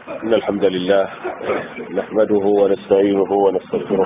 إن الحمد لله نحمده ونستعينه ونستغفره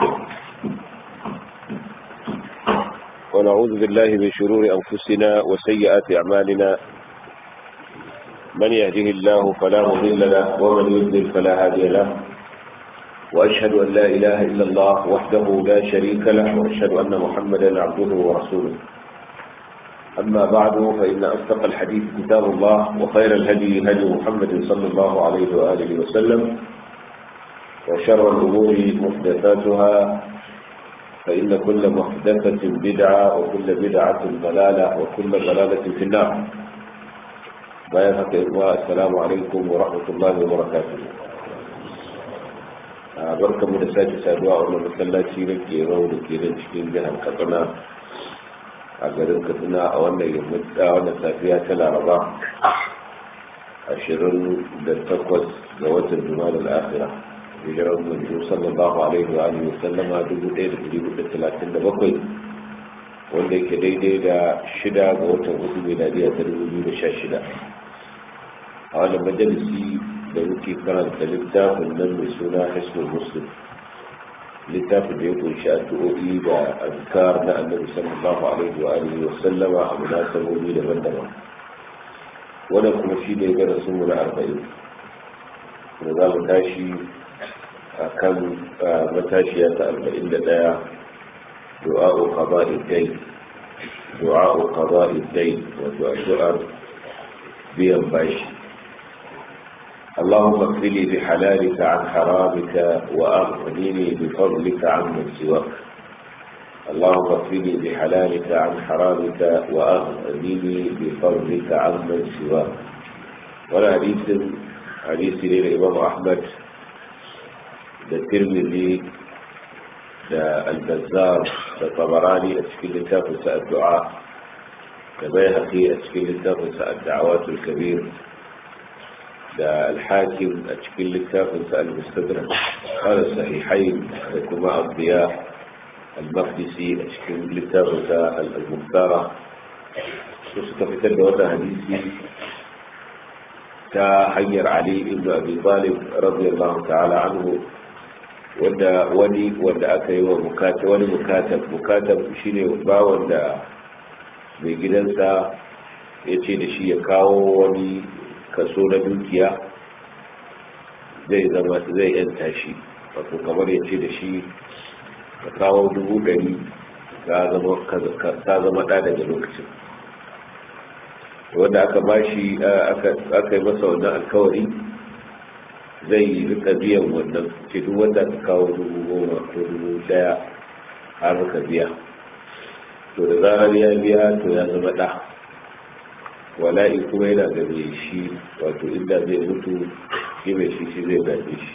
ونعوذ بالله من شرور أنفسنا وسيئات أعمالنا من يهده الله فلا مضل له ومن يضلل فلا هادي له وأشهد أن لا إله إلا الله وحده لا شريك له وأشهد أن محمدا عبده ورسوله أما بعد فإن أصدق الحديث كتاب الله وخير الهدي هدي محمد صلى الله عليه وآله وسلم وشر الأمور محدثاتها فإن كل محدثة بدعة وكل بدعة ضلالة وكل ضلالة في النار بيانك إخوة السلام عليكم ورحمة الله وبركاته barka mu da sake saduwa a wannan masallaci da ke rau da ke nan cikin jihar katsina a garin katsina a wannan yammaci a wannan safiya ta laraba ashirin da takwas ga watan juma'a da akira hijirar manzo sallallahu alaihi wa alihi sallama dubu ɗaya da ɗari hudu talatin da bakwai wanda yake daidai da shida ga watan hudu miladiya ta dubu biyu da sha shida a wannan majalisi da muke karanta littafin nan mai suna hisnul muslim littafin da ya kunshi addu'o'i da azkar na annabi sallallahu alaihi wa alihi wa sallama a munasabobi daban-daban wannan kuma shi ne darasin mu na arba'in da za mu tashi a kan matashiya ta arba'in da ɗaya du'a'u qada'i dai du'a'u qada'i dai wato addu'ar biyan bashi اللهم اغفر لي بحلالك عن حرامك واغنني بفضلك عمن سواك اللهم اغفر لي بحلالك عن حرامك واغنني بفضلك عمن سواك ولا حديث حديث للامام احمد الترمذي البزار الطبراني اشكال التافه الدعاء كبيهقي اشكال التافه الدعوات الكبير da alhakim a cikin littafin sa al-mustadrak qala sahihain da kuma abdiya al-maqdisi a cikin littafin sa al-muhtara su suka fitar da wannan hadisi ta hanyar ali ibn abi talib radiyallahu ta'ala anhu wanda wani wanda aka yi wa mukata wani mukatab mukatab shine bawon da mai gidansa ya ce da shi ya kawo wani kaso na dukiya zai zama zai yanta shi wato kamar ya ce da shi ka kawo dubu ɗari ta zama ɗa daga lokacin wanda aka bashi aka yi masa wannan alkawari zai rika biyan wannan ce duk wanda ka kawo dubu goma ko dubu ɗaya har ka biya to da zarar ya biya to ya zama ɗa wala'i kuma yana da mai shi wato inda zai mutu shi mai shi shi zai gaje shi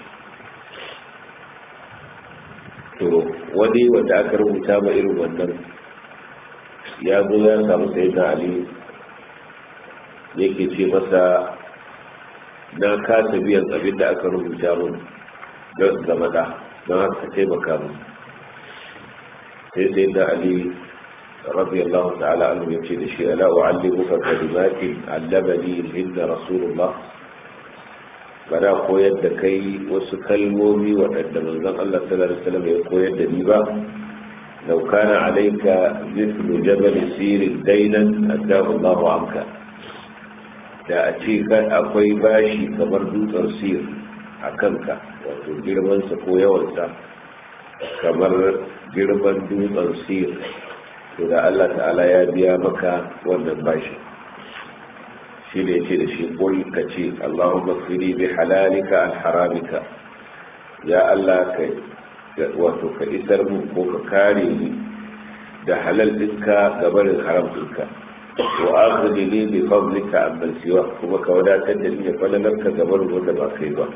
to wani wanda aka rubuta ma irin wannan ya zo ya samu sai na ali yake ce masa na kasa biyan abin da aka rubuta min don zama da don haka taimaka mu sai sai na ali رضي الله تعالى عنه يمشي لشيء لا أعلمك كلمات علمني هن رسول الله bana koyar da kai wasu kalmomi waɗanda manzon Allah sallallahu alaihi wasallam ya koyar da ni ba law kana alayka mithlu jabal sir daynan addahu Allah anka da a ce kan akwai bashi kamar dutsen sir a kanka wato girman sa ko yawan sa kamar girman dutsen sir to da Allah ta'ala ya biya maka wannan bashi shi da yace da shi kul ka ce Allahumma fili bi halalika an haramika ya Allah ka wato ka isar mu ko ka kare ni da halal ɗinka ga barin haram ɗinka wa akhdi li bi fadlika amman siwa kuma ka wadatar da ni da falalarka ga barin wanda ba kai ba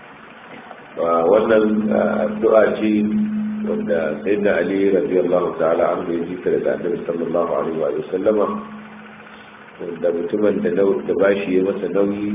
wannan addu'a ce wanda sai da ali radiyallahu ta'ala an bai jika daga annabi sallallahu alaihi wa sallama wanda mutumin da da bashi ya masa nauyi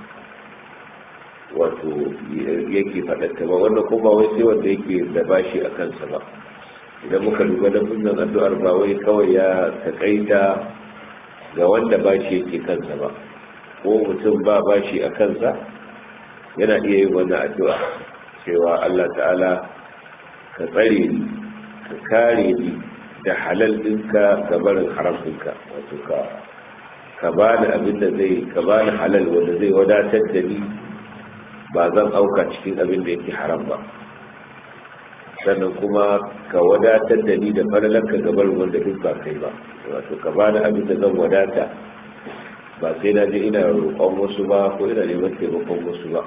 wato yake faɗatta ba wanda kuma wai sai wanda yake da bashi a kansa ba idan muka duba da sunan addu'ar ba wai kawai ya takaita ga wanda bashi yake kansa ba ko mutum ba bashi a kansa yana iya yin wannan addu'a cewa Allah ta'ala ka tsare ni ka kare ni da halal ɗinka ga barin haram ɗinka wato ka ka ba ni abin da zai ka ba ni halal wanda zai wadatar da ni ba zan auka cikin abin da yake haram ba sannan kuma ka wadatar da ni da falalanka ga barin wanda duk ba kai ba wato ka ba ni abin da zan wadata ba sai na je ina roƙon wasu ba ko ina neman taimakon wasu ba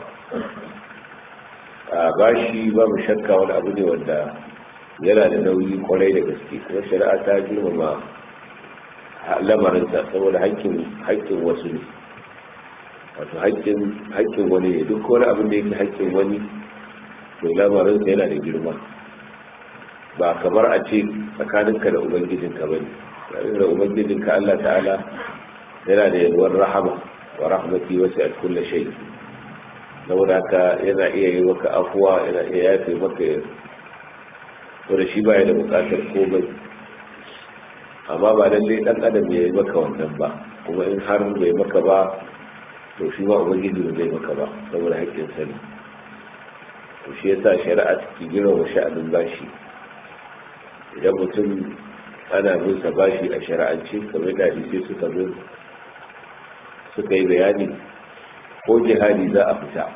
a bashi babu shakka wani abu ne wanda yana da nauyi kwarai da gaske kuma shari'a ta girmama lamarinsa saboda haƙƙin wasu ne wato haƙƙin wani ne duk wani abin da yake haƙƙin wani to lamarinsa yana da girma ba kamar a ce tsakaninka da ubangijinka ba ne da ubangijinka allah ta'ala yana da yalwar rahama wa rahmati wasu a kulle shai saboda haka yana iya yi maka afuwa yana iya yafe maka wanda shi baya da bukatar komai amma ba lallai dan adam ya yi maka wannan ba kuma in har bai maka ba to shi ma ubangiji ba zai maka ba saboda haƙƙin sani to shi yasa shari'a take girma sha'anin bashi idan mutum ana bin sa bashi a shari'ance kamar da hadisi suka zo suka yi bayani ko jihadi za a fita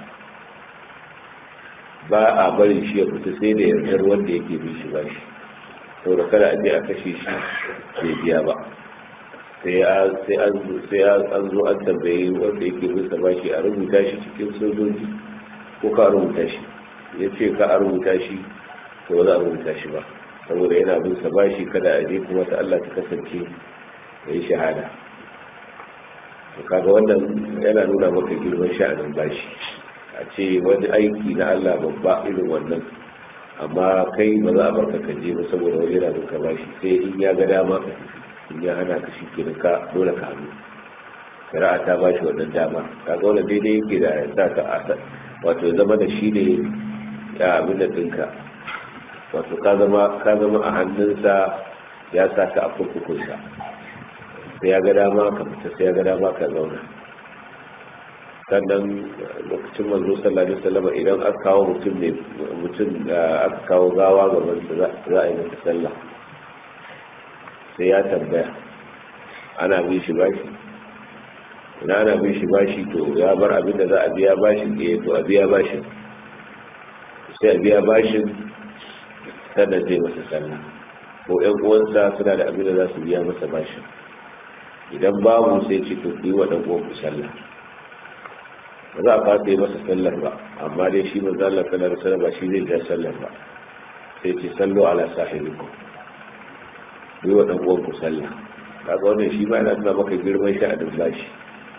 ba a barin shi ya fita sai da yardar wanda yake bin shi ba shi saboda kada a je a kashe shi bai biya ba sai an zo an tambaye wanda yake bin sa ba shi a rubuta shi cikin sojoji ko ka rubuta shi ya ce ka a rubuta shi to ba za a rubuta shi ba saboda yana bin sa ba shi kada a je kuma ta Allah ta kasance ya yi shahada to kaga wannan yana nuna maka girman sha'anin bashi a ce wani aiki na Allah babba irin wannan amma kai ba za a barka ka je ba saboda wani yana duka bashi sai in ya ga dama ka in ya hana ka shi ka dole ka hannu shari'a ta bashi wannan dama kaga wannan daidai yake da sa ka asa wato ya zama da shi ne ya abin da dinka wato ka zama ka zama a hannunsa ya sa ka a kurkukunsa sai ya ga dama ka fita sai ya ga dama ka zauna sannan lokacin manzo sallallahu alaihi wasallam idan aka kawo mutum ne mutum aka kawo gawa gaban sa za a yi masa sallah sai ya tambaya ana bin shi bashi ina ana bin shi bashi to ya bar abin da za a biya bashin eh to a biya bashin sai a biya bashin sannan zai masa sallah ko ƴan uwansa suna da abin da za su biya masa bashin idan babu sai ce to yi wa ɗan uwanku sallah ba za a fata yi masa sallar ba amma dai shi manzo Allah sallar sallar ba shi zai ja sallar ba sai ce sallo ala sahibiku yi wa ɗan uwanku sallah kaga wannan shi ma yana nuna maka girman sha'anin bashi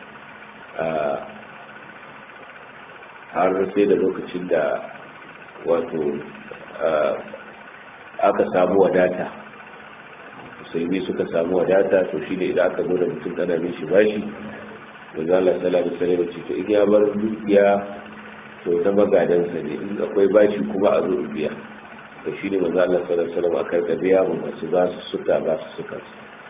har sai da lokacin da wato aka samu wadata musulmi suka samu wadata to shi ne idan aka zo da mutum ana bin shi bashi da zala sala da sare ce to in ya bar dukiya to ta magadansa ne in akwai bashi kuma a zo biya to shi ne manzo Allah sallallahu alaihi wasallam akan ka biya mu masu ba su suka ba su suka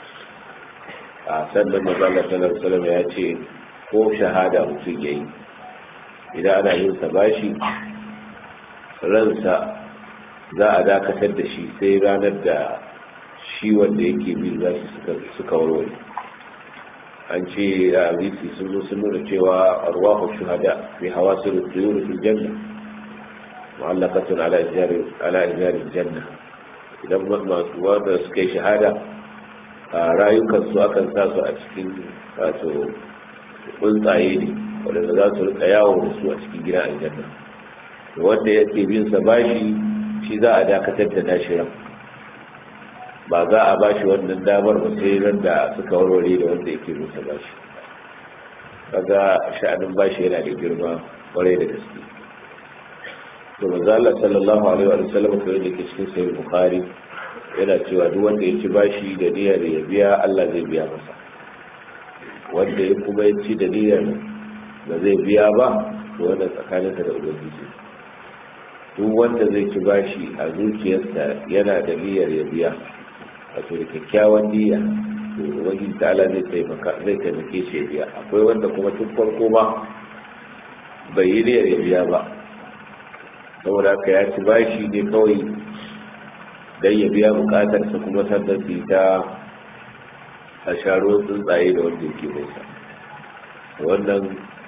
a sannan manzo Allah sallallahu alaihi wasallam ya ce ko shahada mutum yayi idan ana yin sa bashi ransa za a dakatar da shi sai ranar da shi wanda yake bi za su suka warware an ce a bisi sun zo sun nuna cewa arwahu shuhada fi hawasir tuyur fil janna mu'allaqatun ala ijari ala ijari janna idan masu wanda suka yi shahada a rayukan su akan sa su a cikin wato tsuntsaye ne wadanda za su rika yawo da su a cikin gidan aljanna wanda yake bin sa bashi shi za a dakatar da nashi ran ba za a bashi wannan damar ba sai ran da suka warware da wanda yake rusa bashi kaga sha'anin bashi yana da girma kwarai da gaske to manzo Allah sallallahu alaihi wa sallam ko yake cikin sahih bukhari yana cewa duk wanda ya ci bashi da niyyar ya biya Allah zai biya masa wanda ya kuma ya ci da niyyar ba zai biya ba to wannan tsakaninsa da ubangiji duk wanda zai ci bashi a zuciyarsa yana da niyyar ya biya wato da kyakkyawan niyya to ubangiji ta'ala zai taimaka zai taimake shi ya biya akwai wanda kuma tun farko ma bai yi niyyar ya biya ba saboda haka ya ci bashi ne kawai don ya biya bukatarsa kuma sannan su ta a sharo tsuntsaye da wanda yake mai sa wannan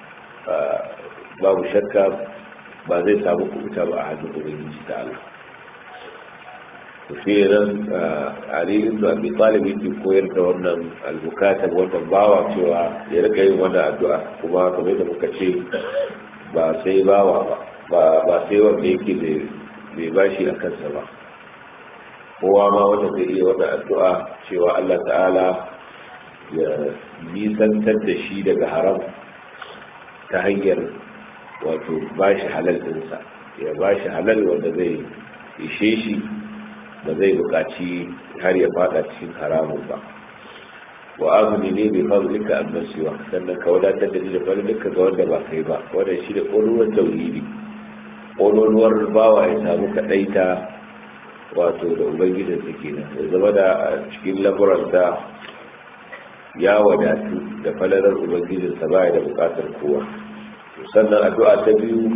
babu shakka ba zai samu kubuta ba a hannun ubangiji ta Allah to shi nan Ali ibn Abi Talib yake koyar da wannan al-mukatab wannan bawa cewa ya rika yin wannan addu'a kuma kamar da muka ce ba sai bawa ba ba sai wanda yake mai bashi a kansa ba kowa ma wanda zai iya wannan addu'a cewa Allah ta'ala ya nisantar da shi daga haram ta hanyar wato bashi halal dinsa ya bashi halal wanda zai ishe shi ba zai buƙaci har ya fada cikin haramun ba wa azumi ne bai fadlika an nasiwa sannan ka wadatar da ni da fadlika ga wanda ba kai ba wanda shi da ƙololuwar tauhidi ƙololuwar bawa ya samu kaɗaita wato da ubangijin su kenan ya zama da cikin lamuranta ya wadatu da falalar ubangijin sa baya da buƙatar kowa sannan addu'a ta biyu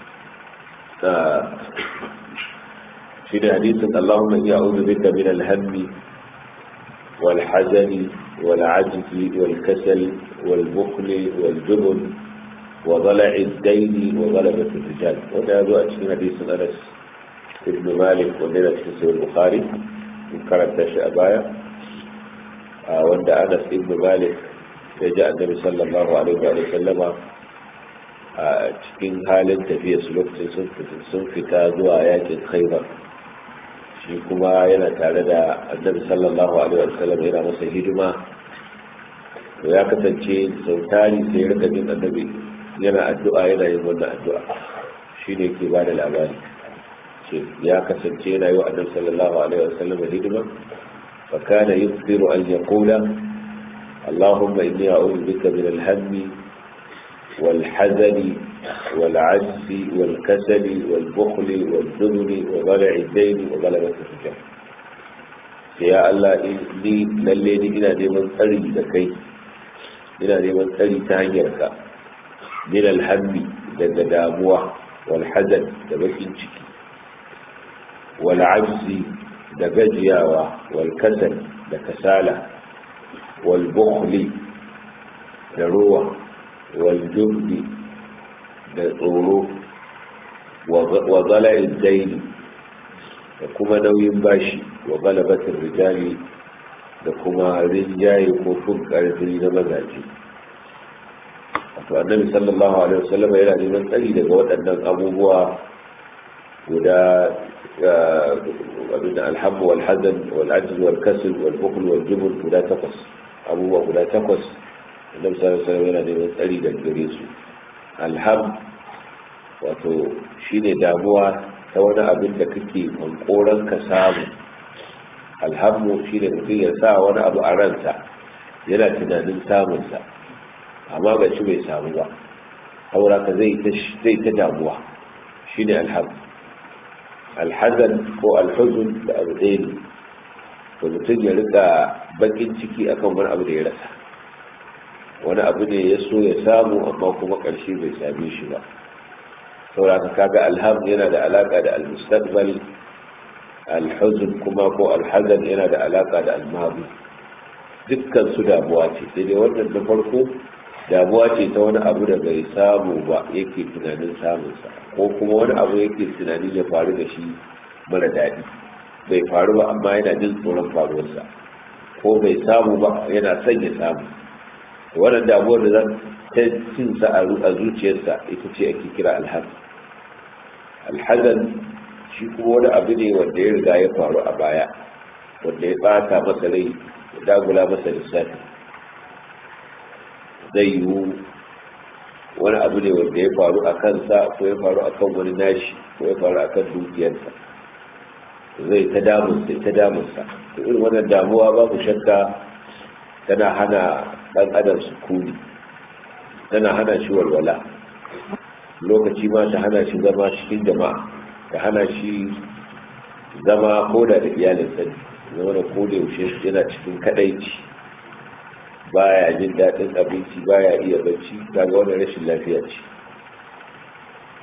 في حديث اللهم إني أعوذ بك من الهم والحزن والعجز والكسل والبخل والجبن وضلع الدين وغلبة الرجال وهذا هذا في حديث أنس بن مالك ولنا في سوى البخاري من كانت أبايا وعند أنس بن مالك جاء النبي صلى الله عليه وسلم a cikin halin tafiya su lokacin sun fita zuwa yakin khaibar shi kuma yana tare da annabi sallallahu alaihi wasallam yana masa hidima to ya kasance sautari sai rika jin annabi yana addu'a yana yin wannan addu'a shi ne ke ba da labari ce ya kasance yana yi wa annabi sallallahu alaihi wasallam hidima fa kana yukthiru an yaqula اللهم إني أعوذ بك من الهم والحزن والعجز والكسل والبخل والذنب وضلع الدين وغلبة الرجال يا الله إني للي إنا نيمان تري لكي إنا نيمان تري تهنيرك من الهم لدى داموة والحزن لبكين شكي والعجز لبجياوة والكسل لكسالة والبخل لروة والجبن da tsoro wa zala'in daini da kuma nauyin bashi wa galabatin rijali da kuma rinjaye ko fin karfi na mazaje wato annabi sallallahu alaihi wasallam yana neman tsari daga waɗannan abubuwa guda abin da alhammu wal hazan wal ajz wal kasl wal bukhl wal jubn guda takwas abubuwa guda takwas annabi sallallahu alaihi wasallam yana neman tsari daga gare su alham wato shine damuwa ta wani abin da kake hankoran ka samu alhammu shine mutum ya sa wani abu a ransa yana tunanin samunsa amma ga shi bai samu ba haura ka zai ta damuwa shine alham alhazan ko alhuzun da abu ɗaya ne to mutum ya rika bakin ciki akan wani abu da ya rasa wani abu ne ya so ya samu amma kuma ƙarshe bai same shi ba sauraka kaga alham yana da alaka da almustaqbal alhuzn kuma ko alhazan yana da alaka da almadi dukkan su damuwa ce sai dai wannan na farko damuwa ce ta wani abu da bai samu ba yake tunanin samunsa ko kuma wani abu yake tunanin ya faru da shi mara daɗi bai faru ba amma yana jin tsoron faruwarsa ko bai samu ba yana son ya samu wannan damuwar da za ta cin sa a zuciyarsa ita ce ake kira alhazan alhazan shi kuma wani abu ne wanda ya riga ya faru a baya wanda ya bata masa rai ya dagula masa lissafi zai yiwu wani abu ne wanda ya faru a kansa ko ya faru a kan wani nashi ko ya faru a kan dukiyarsa zai ta damunsa ta damunsa irin wannan damuwa babu shakka tana hana ɗan adam sukuni tana hana shi walwala lokaci ma ta hana shi zama cikin jama'a ta hana shi zama koda da iyalinsa ne zama da koda yaushe yana cikin kadaici baya jin daɗin abinci baya iya bacci kaga wannan rashin lafiya ce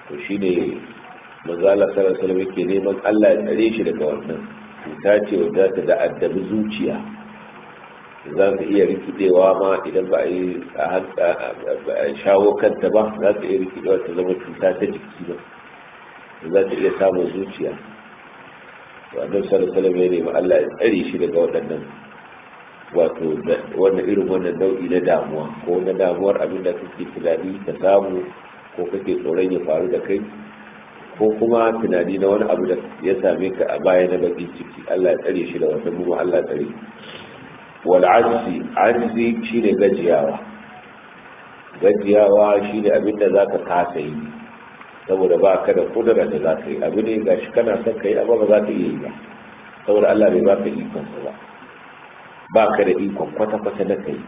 to shi ne manzala sarasala yake neman allah ya tsare shi daga wannan cuta ce wadda ta da addabi zuciya za ta iya rikidewa ma idan ba a yi a shawo kanta ba za ta iya rikidewa ta zama cuta ta jiki ba za ta iya samun zuciya to annabi sallallahu alaihi wasallam ya nemi Allah ya tsare shi daga waɗannan wato wannan irin wannan nau'i na damuwa ko na damuwar abin da kake tunani ka samu ko kake tsoron ya faru da kai ko kuma tunani na wani abu da ya same ka a baya na bakin ciki Allah ya tsare shi da wannan mu Allah ya tsare wal ajzi ajzi shine gajiyawa gajiyawa shine abin da zaka kasa yi saboda ba ka da kudura da za ka yi abu ne ga shi kana son ka yi amma ba za ka iya yi ba saboda Allah bai baka ikonsa ba ba ka da ikon kwata-kwata na ka yi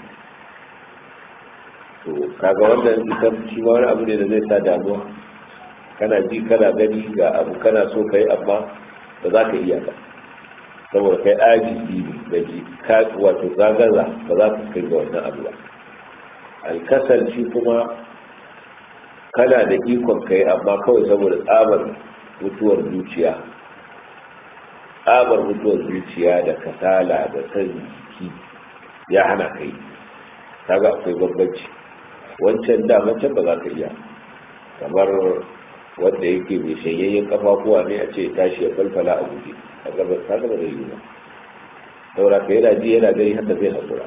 to kaga wannan ita shi ma wani abu ne da zai sa damuwa kana ji kana gani ga abu kana so ka yi amma ba za ka iya ba saboda kai ajizi ne da ji ka wato zagaza ba za ka kai ga wannan abu ba alkasar shi kuma kana da ikon kai amma kawai saboda tsabar mutuwar zuciya tsabar mutuwar zuciya da kasala da san jiki ya hana kai kaga akwai bambanci wancan da can ba za ka iya kamar wanda yake mai shanyayyen kafafuwa ne a ce tashi ya falfala a guje a gaban ta gaba zai yi ba saura ka yana ji yana gani haka zai haƙura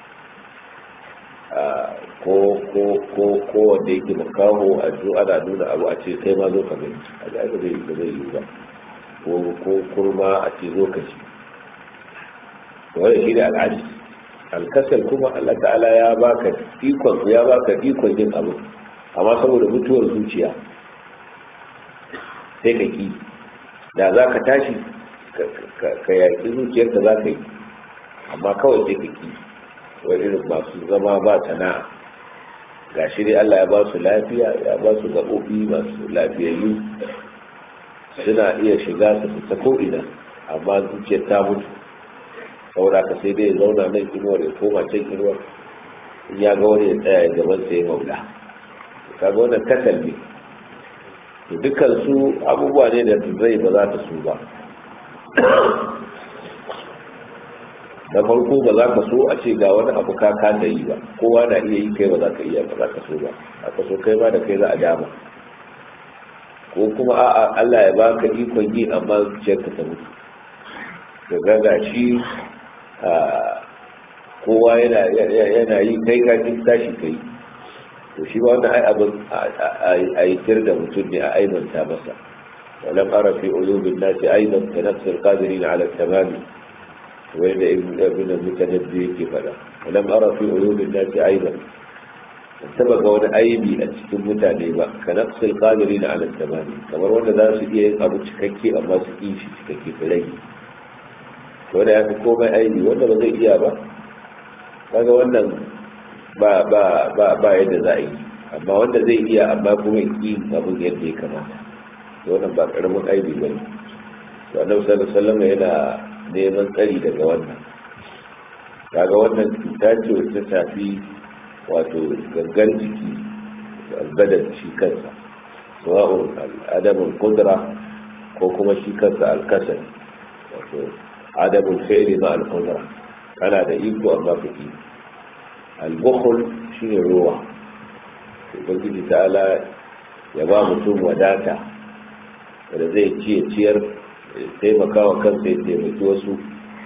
ko ko ko ko wanda yake makaho a zo ana nuna abu a ce kai ma zo ka gani a ga aka zai zai yi ba ko ko kurma a ce zo ka ci wanda shi ne al'adi alkasar kuma Allah ta'ala ya baka ikon ya baka ikon yin abu amma saboda mutuwar zuciya sai ka ki da za ka tashi ka yaƙi zuciyarka za ka yi amma kawai sai ka ki wani irin masu zama ba sana'a ga shi dai Allah ya ba su lafiya ya ba su gaɓoɓi masu lafiyayyu suna iya shiga su fita ko'ina amma zuciyar ta mutu saboda ka sai dai ya zauna nan inuwar ya koma can inuwar in ya ga wani ya tsaya ya gaban sai maula kaga wannan kasal ne to dukkan su abubuwa ne da zai ba za ta su ba da farko ba za ka so a ce ga wani abu ka kasa yi ba kowa na iya yi kai ba za ka iya ba za ka so ba aka so kai ba da kai za a dama ko kuma a'a Allah ya baka ikon yi amma zuciyarka ta mutu da gaga shi kowa yana yi kai ka kin tashi kai to shi ba wannan ai abin a yi tir da mutum ne a aibanta masa ولم أرى في عيوب الناس أيضا كنفس القادرين على التمام وين ابن المتنبي كيف ولم أرى في عيوب الناس أيضا سبق وانا أيبي أتكون متعني با كنقص القادرين على التمام كما وانا ذا سئي أبو تككي أما سئي شي تككي فلي وانا يعني كوما أيبي وانا بغي إيابا kaga wannan ba ba ba ba yadda za a yi amma wanda zai iya amma kuma yi abin yadda ya kamata wannan ba karamin aibi ba ne to annabi sallallahu alaihi wasallam yana neman tsari daga wannan kaga wannan cuta ce wacce ta shafi wato gangan jiki albadan shi kansa sawa'un adamun kudra ko kuma shi kansa alkasar wato adamun fi'li ma al-qudra kana da iko amma ka ki al-bukhl shine ruwa ubangiji ta'ala ya ba mutum wadata da zai ciye ciyar taimaka wa kansa ya taimaki wasu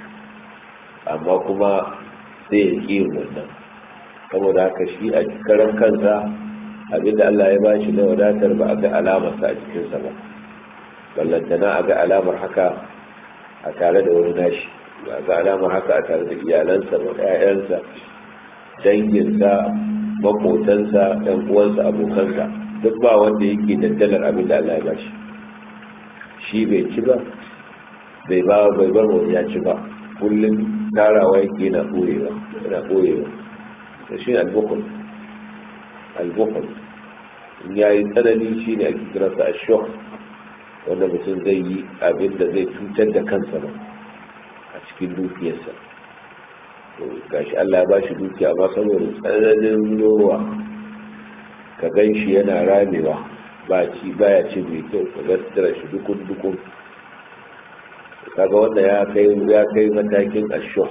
amma kuma sai ya ƙi wannan saboda haka shi a karan kansa abinda Allah ya ba shi na wadatar ba a ga alamarsa a cikinsa ba ballantana a ga alamar haka a tare da wani nashi ba a ga alamar haka a tare da iyalansa ba ƴaƴansa danginsa makotansa ɗan uwansa abokansa duk ba wanda yake daddalar abinda Allah ya ba shi shi bai ci ba bai ba bai bar wani ya ci ba kullum tarawa yake yana ɓoyewa yana ɓoyewa da shi albukul albukul in ya yi tsanani shi ne ake kiransa a shok wanda mutum zai yi abin da zai cutar da kansa ba a cikin dukiyarsa to gashi Allah ba shi dukiya amma saboda tsananin rowa ka gan shi yana ramewa ba ci baya ci mai kyau ka ga sutura shi dukun dukun kaga wanda ya kai ya kai matakin asho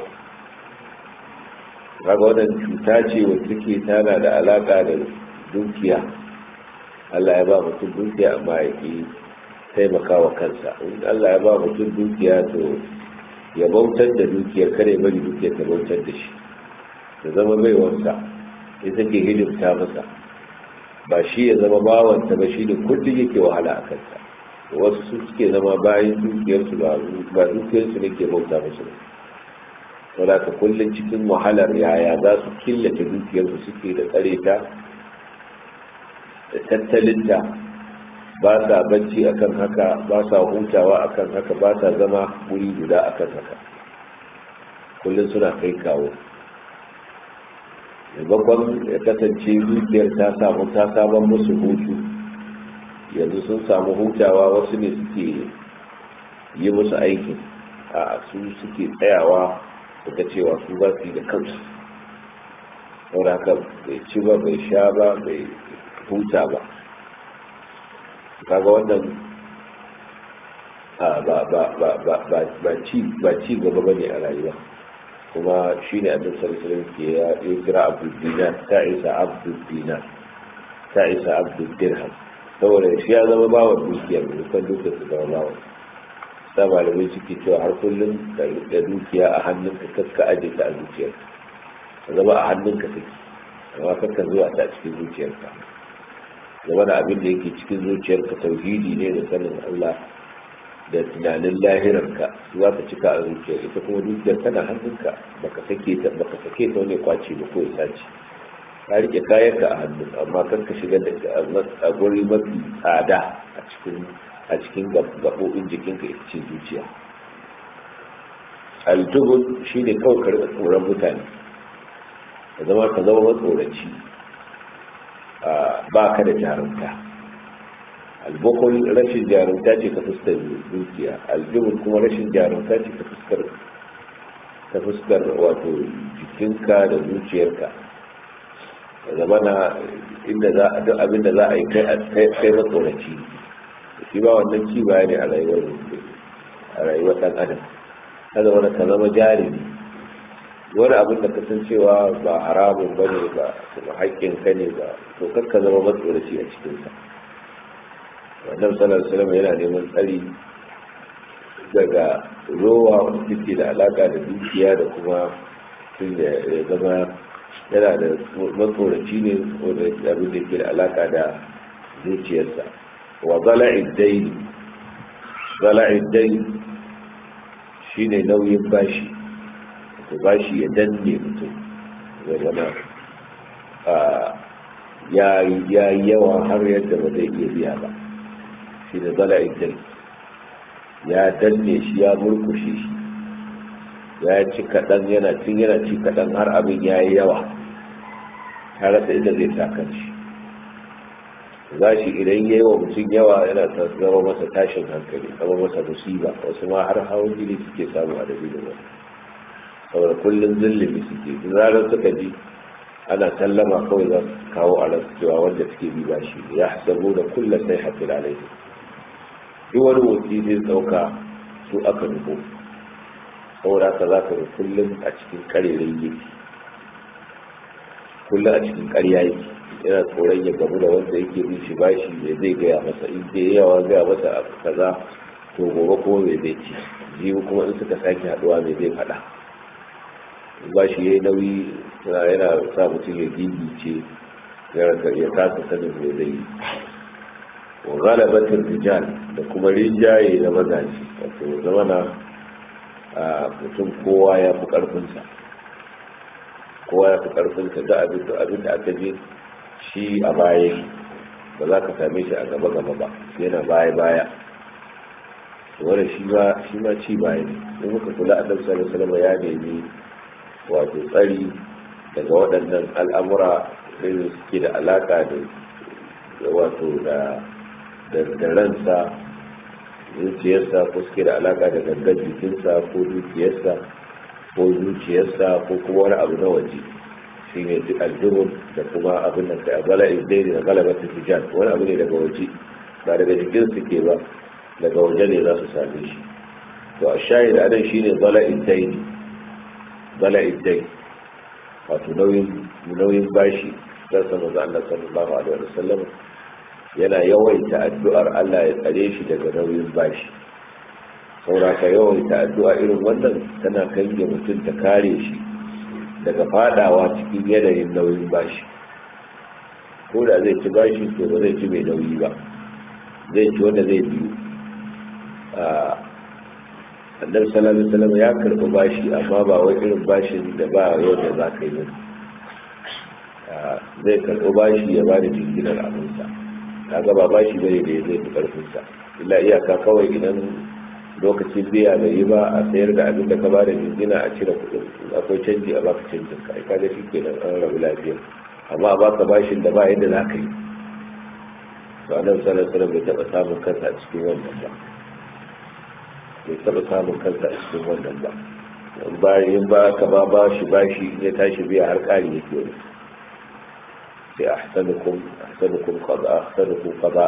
kaga wannan cuta ce wacce take tana da alaka da dukiya Allah ya ba mutum dukiya amma ya ki taimaka wa kansa in Allah ya ba mutum dukiya to ya bautar da dukiyar kare bari dukiyar ta bautar da shi ta zama baiwarsa ya take hidimta masa ba shi ya zama bawanta ba shi da kullum yake wahala a kansa wasu su suke zama bayan dukiyarsu ba dukiyarsu ne ke bauta musu ba saboda ka kullum cikin wahalar yaya za su killace dukiyarsu suke da tsare ta da tattalinta ba sa bacci akan haka ba sa hutawa akan haka ba sa zama wuri guda akan haka kullum suna kai kawo maimakon ya kasance dukiyar ta samu ta saman musu hutu yanzu sun samu hutawa wasu ne suke yi musu aikin a su suke tsayawa suka cewa su ba su yi da kansu saboda haka bai ci ba bai sha ba bai huta ba kaga wannan ba ci gaba ba ne a rayuwa kuma shi ne abin sarsarin ke ya kira abdul dinar ta isa abdul dinar ta isa abdul dirham saboda shi ya zama bawa dukiyar dukkan dukiyar su zama bawa sa malamai suke cewa har kullum da dukiya a hannunka kaska aje ta a zuciyar ka zama a hannunka take amma kakka zuwa ta cikin zuciyarka zama da abin da yake cikin zuciyarka tauhidi ne da sanin Allah da tunanin lahirarka za ka cika a zuciyar ita kuma dukiyar tana hannunka baka sake ta baka sake ta wani kwaci ba ko ya sace ka rike kayanka a hannun amma kan ka shiga da a guri mafi tsada a cikin a cikin gaɓoɓin jikinka ita ce zuciya altubun shi ne kawai ka rika tsoron mutane ka zama ka zama matsoraci ba ka da jarumta albukul rashin jarumta ce ta fuskar dukiya aljubun kuma rashin jarumta ce ta fuskar ta fuskar wato jikinka da zuciyarka da zama na inda za a duk abin da za a yi kai matsoraci shi ba wannan ci baya ne a rayuwar a rayuwar dan adam kada wani ka zama jarumi wani abin da kasancewa ba haramun ba ne ba kuma haƙƙin ka ne ba to kakka zama matsoraci a cikinsa wannan salar salama yana neman tsari daga rowa wanda suke da alaƙa da dukiya da kuma tun da ya zama yana da matsoraci ne wanda abin da ke da alaƙa da zuciyarsa wa zala'id daini zala'id daini shine nauyin bashi to bashi ya danne mutum ya zama ya yi yawa har yadda ba zai iya biya ba shi da zala'id daini ya danne shi ya murkushe shi ya ci kaɗan yana cin yana ci kaɗan har abin ya yi yawa ta rasa inda zai sa shi za shi idan ya yi wa mutum yawa yana zama masa tashin hankali zama masa musiba wasu ma har hawan jini suke samu a dalilin wani saboda kullum zulumi suke zarar suka ji ana sallama kawai za su kawo a rasu cewa wanda suke bi ba shi ya hasabu da kullum sai hafi alaihi duk wani motsi zai ɗauka su aka nufo saboda haka za ka ga kullum a cikin ƙarerai yake kullum a cikin ƙarya yake yana tsoron ya gamu da wanda yake bin shi bashi ne zai gaya masa in dai yawa gaya masa abu kaza to gobe kuma mai zai ci jibi kuma in suka sake haduwa mai zai faɗa bashi ya yi nauyi yana sa mutum ya gigice ya kasa sanin mai zai yi wa galabatin rijal da kuma rinjaye na mazaji wato zamana mutum kowa ya fi ƙarfinsa kowa ya fi ƙarfinsa da abin da aka je shi a baya ba za ka same shi a gaba gaba ba yana baya baya wanda shi ma shi ma ci baya ne in muka kula annabi sallallahu alaihi wasallam ya nemi wato tsari daga waɗannan al'amura da suke da alaka da wato da da ransa zuciyarsa ko suke da alaka da gangan jikinsa ko dukiyarsa ko zuciyarsa ko kuma wani abu na waje shi ne aljubun da kuma abin da kai bala izdaini da galabatin hijab wani abu ne daga waje ba daga jikin su ke ba daga waje ne za su same shi to a shahid a nan shine bala'in daini bala'in daini wato nauyin bashi don sama za Allah sallallahu alaihi wa sallam yana yawaita addu'ar Allah ya tsare shi daga nauyin bashi saura ka yawaita addu'a irin wannan tana kange mutum ta kare shi daga fadawa cikin yanayin nauyin bashi ko da zai ci bashi to ba zai ci mai nauyi ba zai ci wanda zai biyu annabi sallallahu alaihi wasallam ya karɓi bashi amma ba wai irin bashin da ba yau da za ka yi ba zai karɓi bashi ya bada jinginar abinsa kaga ba bashi bane da ya zai fi karfinsa illa iyaka kawai idan lokacin biya bai yi ba a sayar da abin da ka bada jingina a cire kuɗin akwai canji a baka canjin ka kaga shi kenan an rabu lafiya amma a baka bashin da ba yadda za ka yi to annabi sallallahu alaihi wasallam bai taɓa samun kansa a cikin wannan ba bai taɓa samun kansa a cikin wannan ba bayan ba ka ba ba shi bashi ya tashi biya har ƙari yake wani sai ahsanukum ahsanukum qada ahsanukum qada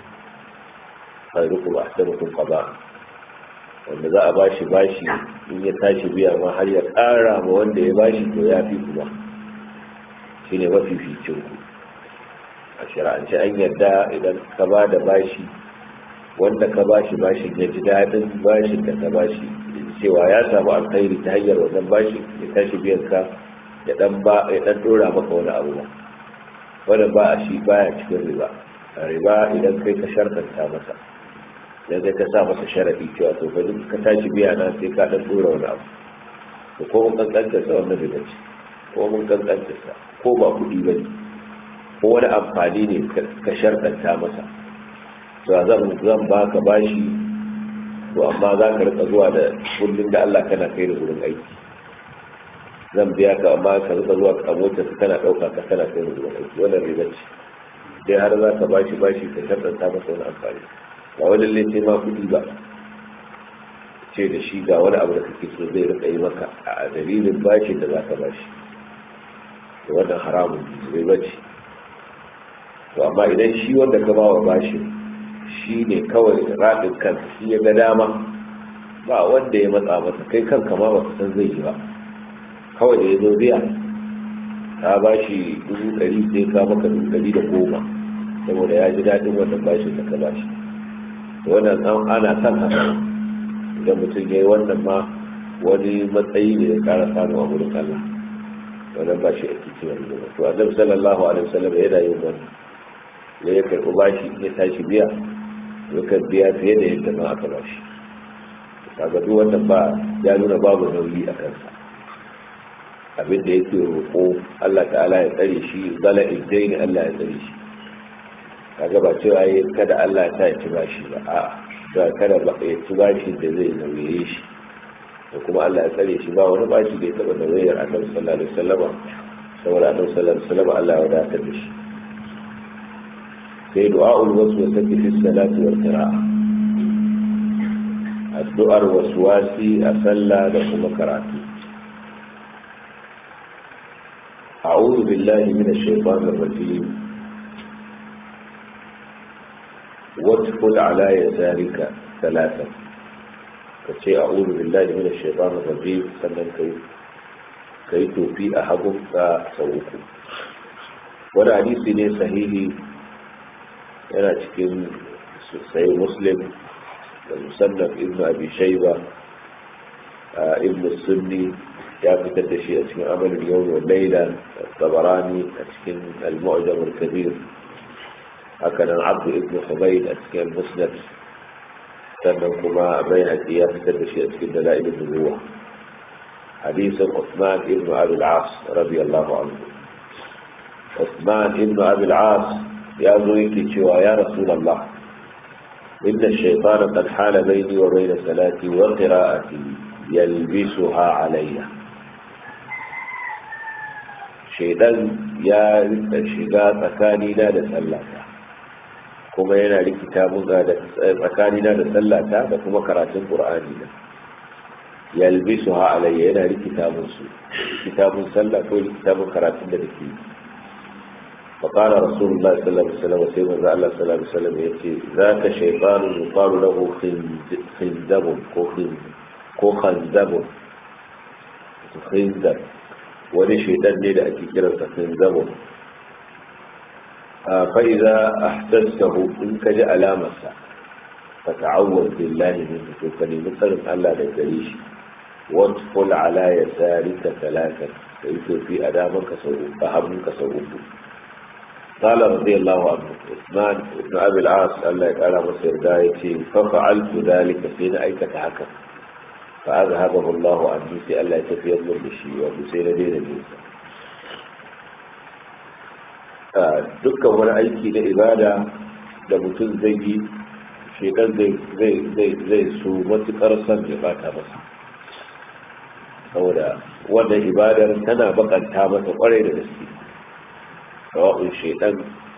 khairukum ahsanukum qada wanda za a bashi bashi in ya tashi biya ma har ya ƙara ma wanda ya bashi to ya fi kuma shine mafificin ku a shari'ance an yarda idan ka ba da bashi wanda ka bashi bashin ya ji daɗin bashin da ka bashi cewa ya samu alkhairi ta hanyar wannan bashin ya tashi biyan ka ya dan ba ya dan dora maka wani abu ba wanda ba a shi baya cikin riba a riba idan kai ka sharkanta masa idan kai ka sa masa sharadi cewa to fa ka tashi biya na sai ka dan dora wani abu to ko mun kankanta sa wannan riba ce ko mun kankanta sa ko ba kuɗi ba ne ko wani amfani ne ka sharkanta masa to zan zan baka bashi to amma za ka rika zuwa da kullum da Allah kana kai da gurin aiki zan biya ka amma ka rika zuwa ka mota ka kana dauka ka kana kai da gurin aiki wannan riba ce dai har za ka bashi bashi ka sharɗanta masa wani amfani ba wani lalle sai ma kuɗi ba ce da shi ga wani abu da kake so zai rika yi maka a dalilin bashin da za ka bashi to wannan haramun riba ce to amma idan shi wanda ka ba wa bashin shi ne kawai raɗin kan shi ya ga dama ba wanda ya matsa masa kai kanka ma baka san zai yi ba kawai da ya zo biya ta ba shi dubu ɗari sai ka maka dubu ɗari da goma saboda ya ji daɗin wannan bashin da ka ba shi wannan an ana son haka idan mutum ya yi wannan ma wani matsayi ne ya ƙara samu a wurin Allah wannan ba shi ake cewa ne to annabi sallallahu alaihi wasallam yana yin wannan ya ya karɓi bashi ya tashi biya yakan biya fiye da yadda ma aka bashi kaga duk wannan ba ya nuna babu nauyi a kansa abin da yake roƙo Allah ta'ala ya tsare shi zala iddaini Allah ya tsare shi kaga ba cewa yi kada Allah ya sa ya ci bashi ba a ba kada ba ya ci bashi da zai nauye shi da kuma Allah ya tsare shi ba wani bashi da ya taɓa nauyar annabi sallallahu alaihi wasallama saboda annabi sallallahu alaihi wasallama Allah ya wadatar da shi sai du'a'ul waswasati fi salati wal qira'a addu'ar waswasi a sallah da kuma karatu a'udhu billahi minash shaitanir rajim وادخل على يسارك ثلاثا كشيء أعوذ بالله من الشيطان الرجيم سنن كي كي توفي أحدهم فسوكم ولا حديث صحيح yana cikin sai muslim da musannaf ibn abi shaiba ibn sunni ya fitar da shi a cikin amalin yau wa laila tabarani a cikin al-mu'jam al-kabir haka nan abdu ibn humayd a cikin musnad sannan kuma bai haƙi ya fitar da shi a cikin dala'il nubuwa hadisin Uthman ibn Abi al-As radiyallahu anhu Uthman ibn Abi al-As ya zo yake cewa ya rasulallah inna shaytana qad hala bayni wa bayna salati wa qira'ati yalbisuha alayya shaydan ya rika shiga tsakani na da sallata kuma yana rikita mun da tsakani na da sallata da kuma karatun qur'ani na yalbisuha alayya yana rikita mun su rikita mun sallah ko rikita mun karatun da nake yi فقال رسول الله صلى الله عليه وسلم سيما الله صلى الله عليه وسلم يأتي ذاك شيطان يقال له خنزب كو خنزب خنزب wani shaidan ne da ake kiransa khinzabun fa'iza ahsassahu in ka ji alamarsa fa ta'awwaz billahi min to ka nemi tsarin Allah da gare shi wadful ala yasarika talatan kai to fi adaman ka sau uku hamun ka sau uku قال رضي الله عنه عثمان بن ابي العاص الله يقال مصير دايتي ففعلت ذلك حين ايكت هكا فاذهبه الله عني في الا يتفيد من الشيء وبسير دين الانسان dukkan wani aiki na ibada da mutum zai yi shekar zai su matukar son ya bata masa saboda wannan ibadar tana bakanta masa kwarai da gaske sawa'un shaidan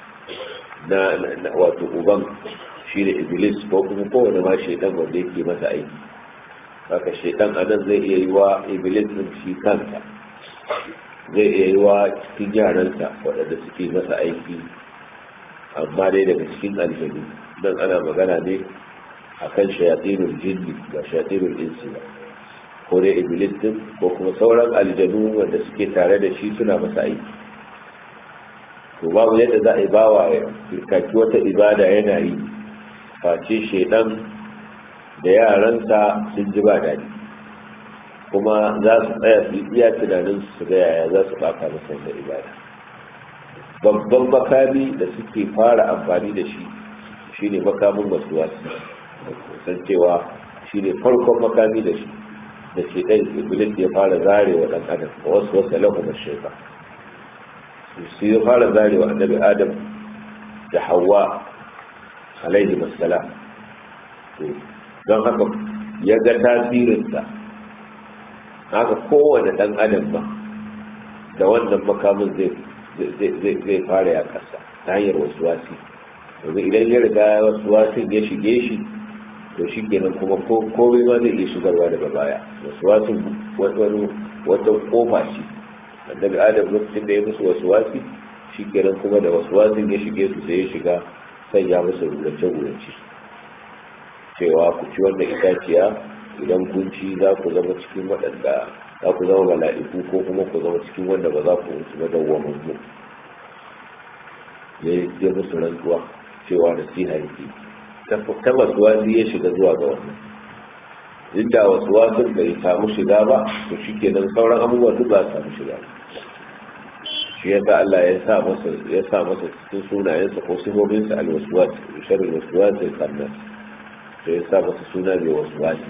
na wato uban shi da iblis ko kuma kowane ma shaidan wanda yake masa aiki haka shaidan anan zai iya yi wa iblis din shi kansa zai iya yi wa cikin yaransa waɗanda suke masa aiki amma dai daga cikin aljanu nan ana magana ne a kan shayatinul jinni ba shayatinul insi ba ko dai iblis din ko kuma sauran aljanu wanda suke tare da shi suna masa aiki to babu yadda za a yi bawa ya firkaki wata ibada yana yi face shaidan da yaransa sun ji ba daɗi kuma za su tsaya su iya tunanin su ga yaya za su baka masa da ibada babban makami da suke fara amfani da shi shine makamin wasu wasu san cewa shine farkon makami da shi da ke ɗan iblis ya fara zare wa ɗan adam wasu wasu lahu mashaifa su ya fara zare wa annabi adam da hawa alaihi wassalam don haka ya ga tasirinsa haka kowane ɗan adam ba da wannan makamin zai fara ya kasa ta hanyar wasu wasi domin idan ya riga wasu wasin ya shige shi to shi kenan kuma komai ma zai iya shigarwa daga baya wasu wasin wata kofa ce annabi adam lokacin da ya musu wasu wasi shi kenan kuma da wasu wasin ya shige su sai ya shiga sanya musu rurace-rurace cewa ku ci wannan itaciya idan kun ci za ku zama cikin waɗanda za ku zama mala'iku ko kuma ku zama cikin wanda ba za ku mutu ba dawwamin mu ya yi musu rantsuwa cewa da siha yake ta wasu wasi ya shiga zuwa ga wannan duk da wasu wasun bai samu shiga ba to shi kenan sauran abubuwan duk ba su samu shiga shi ya sa Allah ya sa masa ya sa masa cikin sunayensa ko sifofin alwaswas sharri waswas sai kannan sai ya sa masa suna mai waswasi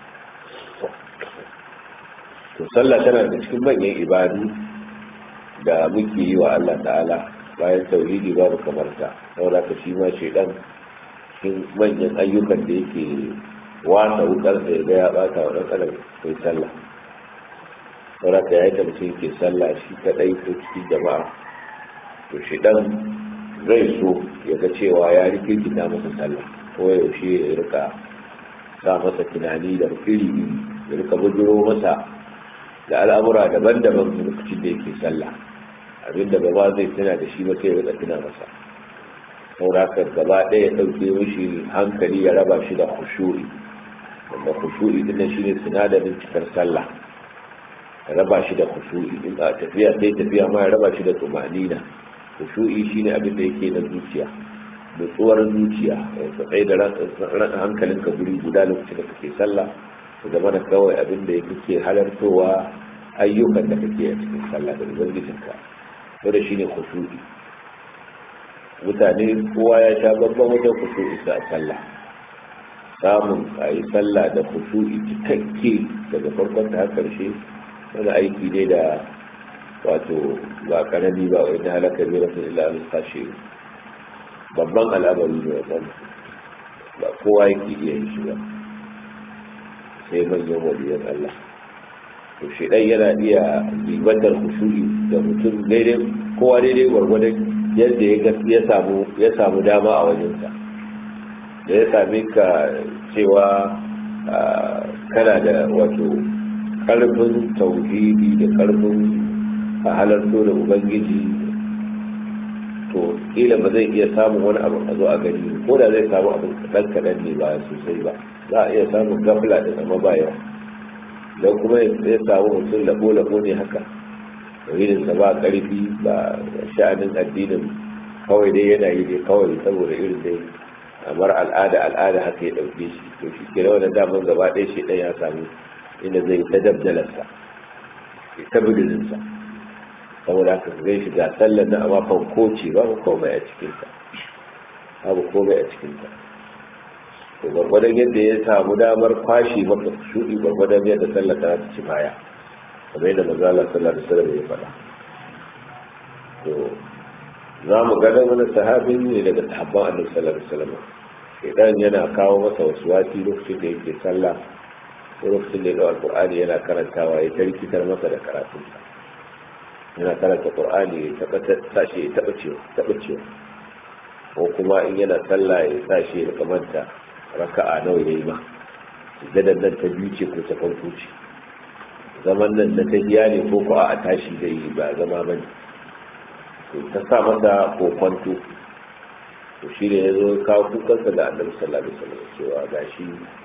to sallah tana da cikin manyan ibadu da muke yi wa Allah ta'ala bayan tauhidi babu kamar ta saboda ka shi ma shedan cikin manyan ayyukan da yake wasa wukar da ya ga ya bata wa dan adam kai sallah saboda ka yayin da mutum yake sallah shi kadai ko cikin jama'a to shedan zai so ya ga cewa ya rikirkita masa sallah ko yaushe ya rika sa masa tunani da iri ya rika bujuro masa da al'amura daban-daban lokacin da yake sallah abinda gaba zai tuna da shi ba sai ya tuna masa sauraka gaba ɗaya ya ɗauke mishi hankali ya raba shi da khushu'i wanda khushu'i din shi ne sinadarin cikar sallah ya raba shi da khushu'i in a tafiya sai tafiya ma ya raba shi da tumanina khushu'i shine abin da yake na zuciya nutsuwar zuciya ka tsaye da hankalinka guri guda lokacin da kake sallah su zama da kawai abin da kake halartowa ayyukan da kake a cikin sallah da ubangijinka to da shine khushu'i mutane kowa ya sha babban wajen khushu'i sa a sallah samun a yi sallah da khushu'i cikakke daga farkon ta har karshe wani aiki ne da wato ba karami ba wai na halaka bi rasul illa al khashi babban al'amari ne wannan ba kowa yake iya yin shi ba sai manyan waliyan Allah to shi dai yana iya ribantar kusuri da mutum daidai kowa daidai gwargwadon yadda ya ya samu ya samu dama a wajensa da ya same ka cewa kana da wato karfin tauhidi da karfin a halarto da ubangiji to kila ba zai iya samun wani abu a zo a gani ko da zai samu abin kaɗan kaɗan ne ba sosai ba za a iya samun gafla da zama ba yawa don kuma ya samu mutum labo-labo ne haka irinsa ba ƙarfi ba sha'anin addinin kawai dai yana yi dai kawai saboda irin dai kamar al'ada al'ada haka ya ɗauke shi to shi ke da wani daman gaba ɗaya shi ɗan ya samu inda zai ta dabdalarsa ya ta bidilinsa saboda haka zai shiga sallar na amma fanko ce babu komai a cikinta babu komai a cikinta to gwargwadon yadda ya samu damar kwashe maka shuɗi gwargwadon yadda sallar ta ci baya kamar yadda mazala sallar da sallar ya faɗa to za mu gada wani sahabin ne daga sahabban annabi sallallahu alaihi wasallam idan yana kawo masa wasu wati lokacin da yake sallah ko lokacin da ya dawo alqur'ani yana karantawa ya tarkitar masa da karatunsa yana karanta qur'ani ya tabbata sashi ya taba ciwo taba ciwo ko kuma in yana sallah ya sashi ya kamanta raka'a nawa yayi ma gadan nan ta biyu ce ko ta farko ce zaman nan na tahiya ne ko ko a tashi da yi ba zama bane to ta sa masa kokwanto to shi ne ya zo kawo kukansa da annabi sallallahu alaihi wasallam cewa gashi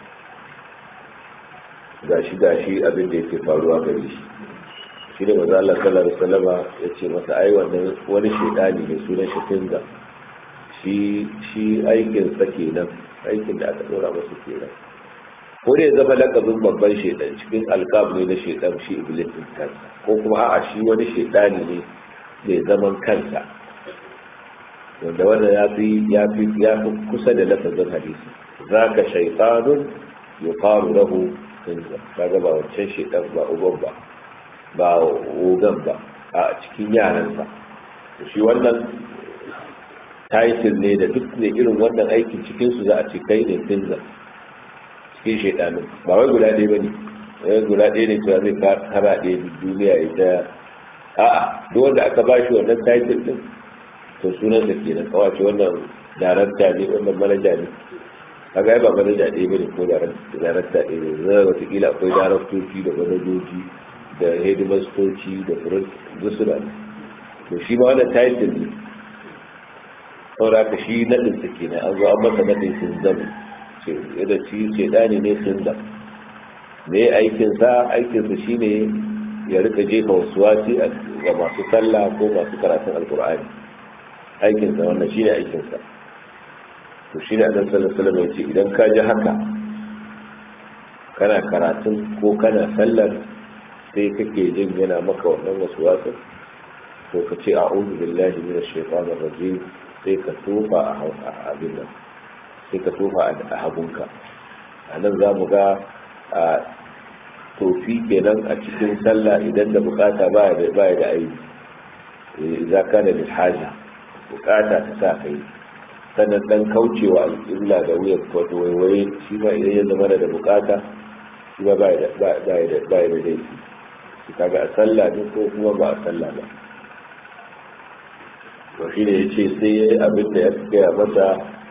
gashi gashi abin da yake faruwa gare shi shi ne maza Allah sallallahu alaihi wasallama ya ce masa ai wannan wani shedani ne sunan shi tinga shi shi aikin sa kenan aikin da aka dora masa kenan ko ne zama lakabin babban shedan cikin alqab ne na shedan shi iblis din kansa ko kuma a'a shi wani shedani ne mai zaman kansa wanda wanda ya fi ya fi ya fi kusa da lafazin hadisi zaka shaytanun yuqalu lahu tinga kaga ba wancan shedan ba uban ba ba ogan ba a cikin yaransa shi wannan title ne da duk ne irin wannan aikin cikinsu za a ce kai ne tinza cikin shaidanin ba wai guda ɗaya ba ne wai guda ɗaya ne cewa zai kara ɗaya duniya ita a'a duk wanda aka ba shi wannan title din to sunansa kenan kawace wannan darakta ne wannan manaja ne kaga ai ba manaja ɗaya bane ko darakta ɗaya ne zai watakila akwai daraktoci da manajoji da hedimastoci da furin dusura to shi ma wannan title ne saboda ka shi naɗin sa kenan an zo an masa naɗin sun zama ce da shi ce ɗani ne sun zama me aikinsa aikinsa shine ya rika jefa wasu wasi ga masu sallah ko masu karatun alkur'ani aikinsa wannan shine aikinsa to shi ne annabi sallallahu alaihi wasallam ya ce idan ka ji haka kana karatun ko kana sallar sai kake jin yana maka wannan wasu wasu to ka ce a'udhu billahi minash shaitanir rajim sai ka tofa a abin nan sai ka tofa a hagunka a nan za mu ga a tofi kenan a cikin sallah idan da bukata baya da baya da aibi idza kana lil haja bukata ta sa kai sannan dan kaucewa alƙibla da wuyan wato waiwaye shi ma idan ya zama da bukata shi ma baya da baya da baya da laifi shi kaga a sallah ne ko kuma ba a sallah ba to shi ne ya ce sai ya yi abin da ya gaya masa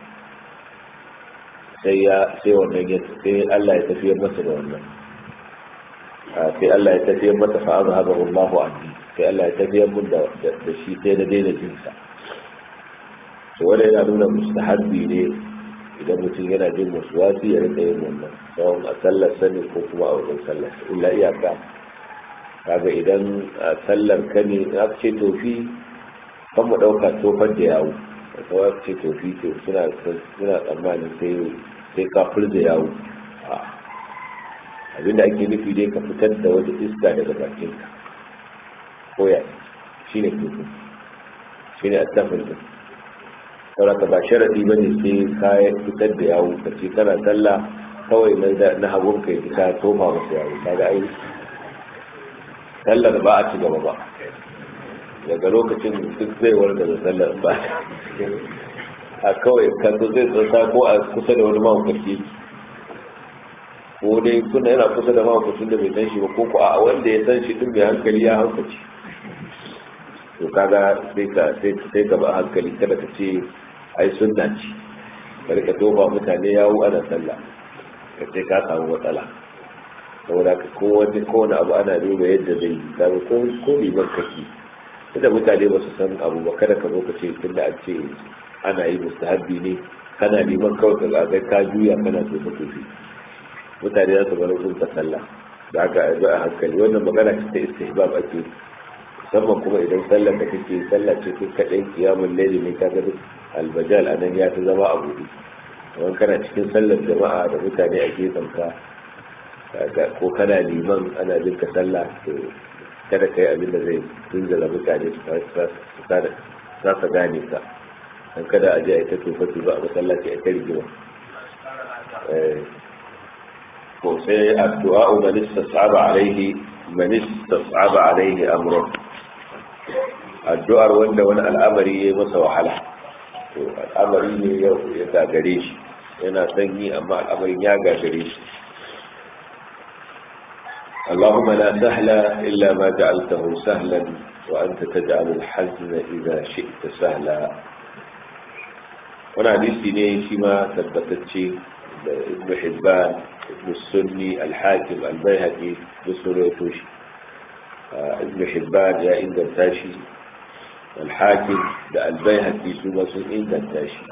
sai ya sai wannan ya sai Allah ya tafiyar masa da wannan sai Allah ya tafiyar masa fa azhabahu Allahu anni sai Allah ya tafiyar mun da da shi sai da daina jin sa to wanda yana nuna mustahabbi ne idan mutum yana jin wasi ya rika yin wannan tsawon a sallar sani ko kuma a wajen sallar illa iyaka kaga idan a sallar ka ne aka ce tofi kan mu ɗauka tofar da yawo da kawai ce tofi to suna suna tsammanin sai sai ka da yawo abinda ake nufi dai ka fitar da wata iska daga bakinka ko ya shi ne tofi shi ne attafin da sauraka ba sharaɗi ba ne sai ka fitar da yawo ka ce kana sallah kawai na hagun ka yi ka tofa masu yawo kaga ai sallar ba a ci gaba ba daga lokacin duk zai warga da sallar ba a kawai kanto zai tsasa ko a kusa da wani mahaukaci ko dai kuna yana kusa da mahaukacin da bai san shi ba ko ko a wanda ya san shi din mai hankali ya haukaci to kaga sai ka sai ka ba hankali kada ka ce ai sunna ce bari ka tofa mutane yawo ana sallah ka ce ka samu matsala saboda ka kowane kowane abu ana duba yadda zai yi kaga ko ko liman kake da mutane ba su san abu ba kada ka zo ka ce tunda an ce ana yi mustahabbi ne kana neman kawai ka ga ka juya kana tofe tofe mutane za su bar sun ka sallah da aka yi a hankali wannan magana ce ta istihbab ake musamman kuma idan sallar da kake sallah ce kai kaɗai kiyamun laili ne ka ga albajal a nan ya fi zama a buɗe kamar kana cikin sallar jama'a da mutane a gefen ka ko kana liman ana jin ka sallah to kada ka yi abin da zai tunzala mutane su sa gane ka dan kada a je a ita tofa tuba a masallaci a ta rigima ko sai addu'a man istas'aba alaihi man istas'aba alaihi amrun addu'ar wanda wani al'amari ya masa wahala to al'amari ne yau ya gagare shi yana sanyi amma al'amarin ya gagare shi اللهم لا سهل إلا ما جعلته سهلا وأنت تجعل الحزن إذا شئت سهلا وانا حديثي ne shi ma tabbatacce da ibn hibban ibn sunni al-hakim al-baihaqi da suratu shi ibn hibban ya inganta shi al-hakim da al-baihaqi su ma sun inganta shi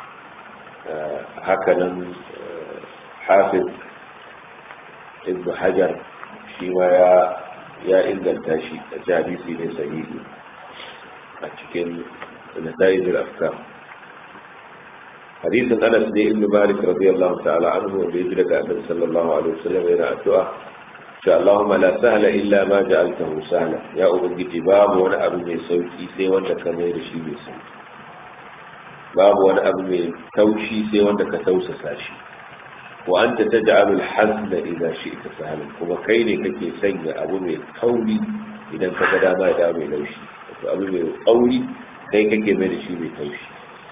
haka nan hafiz ibn hajar shi ma ya inganta shi a hadisi ne sahihi a cikin nata'ijul afkar hadisin anas ne ibn malik radiyallahu ta'ala anhu wanda ya ji daga annabi sallallahu alaihi wasallam yana addu'a sha Allahumma la sahla illa ma ja'altahu sahla ya ubangiji babu wani abu mai sauki sai wanda ka mai da shi mai sauki babu wani abu mai taushi sai wanda ka tausasa shi wa anta taj'alu al-hazna idha shi'ta sahlan kuma kai ne kake sanya abu mai kauri idan ka ga dama da mai laushi to abu mai kauri kai kake mai da shi mai taushi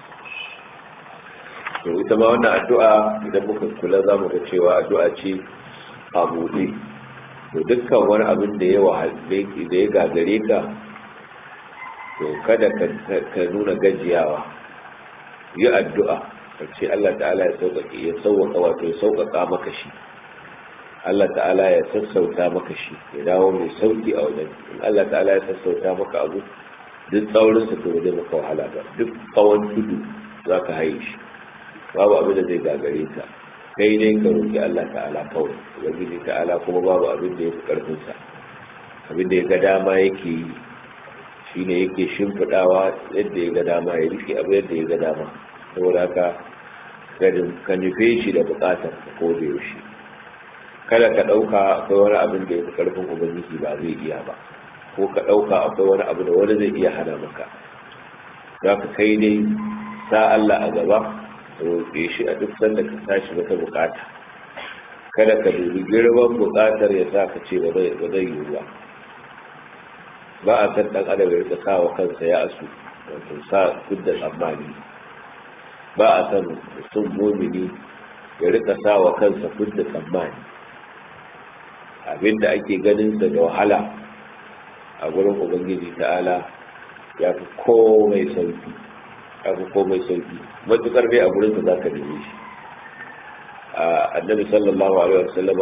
to ita ma wannan addu'a idan muka kula za mu ga cewa addu'a ce a buɗe to dukkan wani abin da ya wahalde da ya gagare ka to kada ka nuna gajiyawa yi addu'a ka ce Allah ta'ala ya sauƙaƙe ya sauƙaƙa wato ya sauƙaƙa maka shi Allah ta'ala ya sassauta maka shi ya dawo mai sauƙi a wajen in Allah ta'ala ya sassauta maka abu duk tsaurin sa to zai maka wahala ba duk tsawon tudu za ka haye shi babu abin da zai gagare ka kai ne ka roƙi Allah ta'ala kawai ubangiji ta'ala kuma babu abin da ya fi ƙarfin sa abin da ya ga dama yake yi shine yake shimfiɗawa yadda ya ga dama ya rike abu yadda ya ga dama saboda haka ka nufe shi da bukatar ko da yaushe kada ka ɗauka akwai wani abin da ya fi ƙarfin ubangiji ba zai iya ba ko ka ɗauka akwai wani abu da wani zai iya hana maka za ka kai dai sa Allah a gaba roƙe shi a duk sanda ka tashi wata bukata kada ka dubi girman bukatar ya sa ka ce ba zai yiwu ba ba a san ɗan adam ya rika sa wa kansa ya asu wato sa kudda tsammani ba a san mutum mumini ya rika sa wa kansa kudda tsammani abinda ake ganin sa da wahala a gurin ubangiji ta'ala ya fi komai sauki ya fi komai sauki matukar dai a gurin sa zaka neme shi annabi sallallahu alaihi wasallam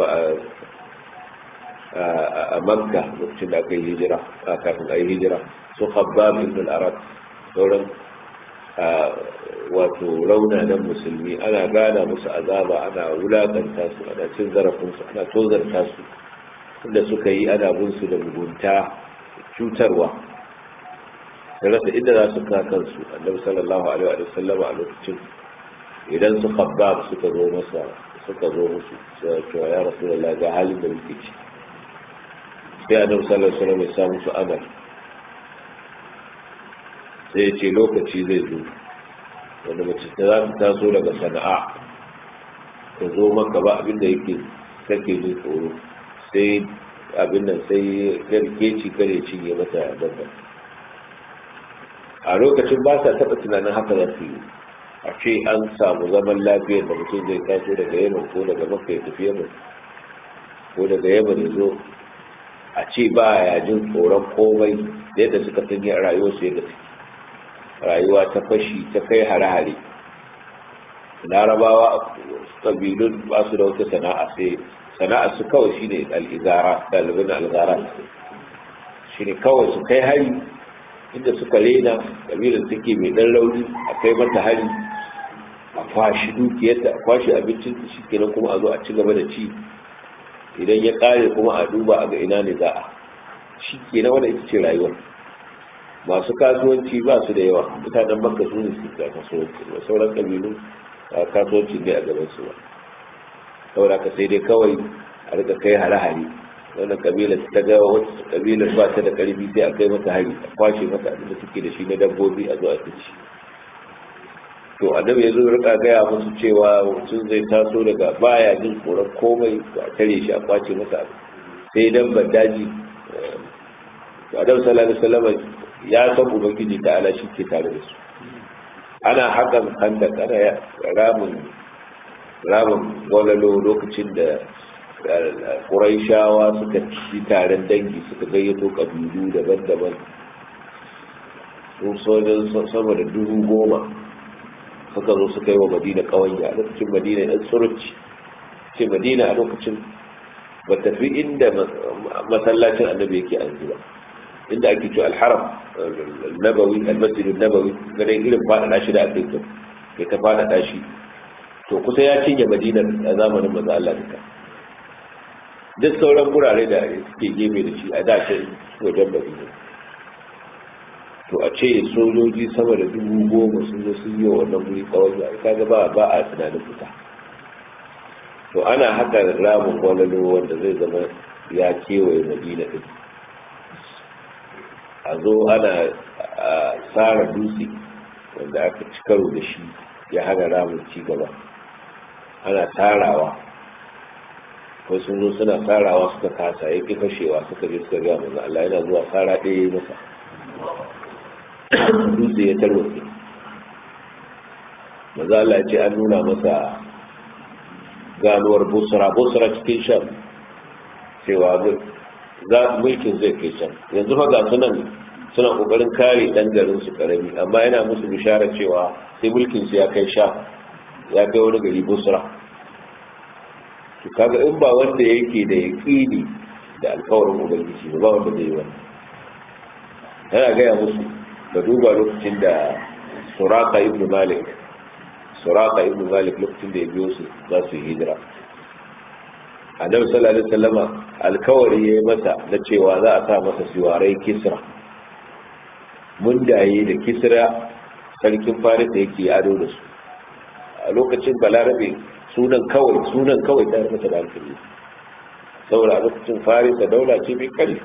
a makka lokacin da aka yi hijira a kafin a yi hijira su khabbab ibn al-arad sauran wato raunanan musulmi ana gana musu azaba ana wulakanta su ana cin zarafinsu ana tozarta su inda suka yi ana bin su da mugunta cutarwa da rasa inda za su ka kansu annabi sallallahu alaihi wa sallam a lokacin idan su khabbab suka zo masa suka zo musu sai cewa ya rasulullahi ga halin da muke ci sai annabi sallallahu alaihi wa sallam ya sa musu amal sai ce lokaci zai zo wanda mace ta za ta taso daga sana'a ta zo maka ba abinda yake kake jin tsoro sai abin nan sai keci kare cinye mata dabba a lokacin ba sa taɓa tunanin haka za su yi a ce an samu zaman lafiyar da mutum zai taso daga yaman ko daga makka ya tafi yaman ko daga yaman ya zo a ce ba ya jin tsoron komai yadda suka sanya a rayuwarsu yadda suke rayuwa ta fashi ta kai hare-hare larabawa ƙabilun ba su da wata sana'a sai sana'a su kawai shine al'izara ɗalibin al'izara shine kawai su kai hari inda suka rena kabilar take mai dan rauni a kai mata hari a kwashi dukiyarta a kwashi abincin ta shikenan kuma a zo a ci gaba da ci idan ya kare kuma a duba a ga ina ne za a shikenan wannan ita ce rayuwar masu kasuwanci ba su da yawa mutanen makka su ne su ga kasuwanci ba sauran kabilu kasuwanci ne a gaban su ba saboda ka sai dai kawai a rika kai hare-hare wannan kabilar ta ga wata kabilar ba ta da karfi sai a kai mata hari a kwashe mata abin da suke da shi na dabbobi a zo a ci to annabi ya zo rika gaya musu cewa mutum zai taso daga baya jin tsoron komai to a tare shi a kwace masa abu sai dan daji to annabi sallallahu alaihi wasallam ya san ubangiji ta ala shi ke tare da su ana hakan handak ana ramin ramin gwalalo lokacin da ƙuraishawa suka ci taron dangi suka gayyato ƙabilu daban-daban sun sojin sama da dubu goma suka zo suka yi wa madina ƙawanya a lokacin madina ɗan tsuruci ce madina a lokacin ba tafi inda masallacin annabi yake an ba inda ake ce alharam nabawi almasjidin nabawi ganin irin faɗaɗa shi da aka yi kai ta faɗaɗa shi to kusa ya cinye madinar a zamanin maza Allah duka duk sauran gurare da suke gefe da shi a dashin wajen madina to a ce sojoji sama da dubu goma sun zo sun yi wa wannan guri tsawon ya kaga ba ba a tunanin fita to ana haka ramin gwalalo wanda zai zama ya kewaye madina din a zo ana tsara dutse wanda aka ci karo da shi ya hana ramin ci gaba ana tarawa ko sun zo suna tsarawa suka kasa ya ki fashewa suka je suka gaya manzo Allah yana zuwa tsara ɗaya ya masa dutse ya tarwatse manzo Allah ya ce an nuna masa ganuwar busra busra cikin sham cewa za mulkin zai kai can yanzu fa ga sunan suna kokarin kare dan garin su karami amma yana musu bishara cewa sai mulkin su ya kai sham ya kai wani gari busra to kaga in ba wanda yake da yaqini da alkawarin ubangiji ba wanda zai yi wannan yana gaya musu da duba lokacin da suraka ibn malik suraka ibn malik lokacin da ya biyo su za su yi hijira annabi sallallahu alaihi wasallama alkawari yayi masa na cewa za a sa masa siwarai kisra mun daye da kisra sarkin faris da yake ado da su a lokacin balarabe sunan kawai sunan kawai ta masa da hankali saboda a lokacin faris da daula ce mai kari